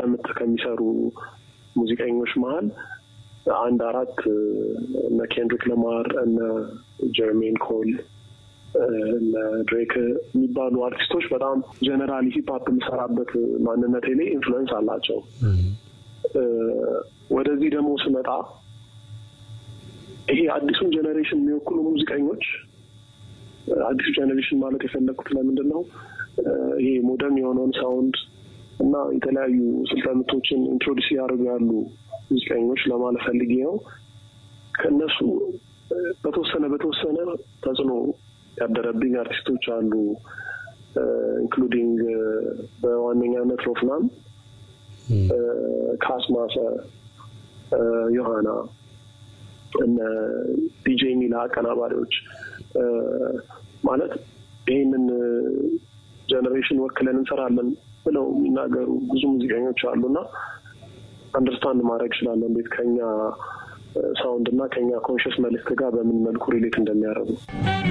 ምት ከሚሰሩ ሙዚቀኞች መሀል አንድ አራት እነ ኬንድሪክ ለማር እነ ጀርሜን ኮል እነ ድሬክ የሚባሉ አርቲስቶች በጣም ጀነራሊ ሂፕሀፕ የምሰራበት ማንነቴ ላይ ኢንፍሉዌንስ አላቸው። ወደዚህ ደግሞ ስመጣ ይሄ አዲሱን ጀኔሬሽን የሚወክሉ ሙዚቀኞች አዲሱ ጀኔሬሽን ማለት የፈለግኩት ለምንድን ነው ይሄ ሞደርን የሆነውን ሳውንድ እና የተለያዩ ስልተ ምቶችን ኢንትሮዲስ እያደረጉ ያሉ ሙዚቀኞች ለማለት ፈልጌ ነው። ከእነሱ በተወሰነ በተወሰነ ተጽዕኖ ያደረብኝ አርቲስቶች አሉ። ኢንክሉዲንግ በዋነኛነት ሮፍናን፣ ካስማሰ፣ ዮሐና እነ ዲጄ ሚላ አቀናባሪዎች ማለት ይህንን ጀኔሬሽን ወክለን እንሰራለን ብለው የሚናገሩ ብዙ ሙዚቀኞች አሉና አንደርስታንድ ማድረግ እችላለሁ እንዴት ከኛ ሳውንድ እና ከኛ ኮንሽስ መልእክት ጋር በምን መልኩ ሪሌት እንደሚያደርጉ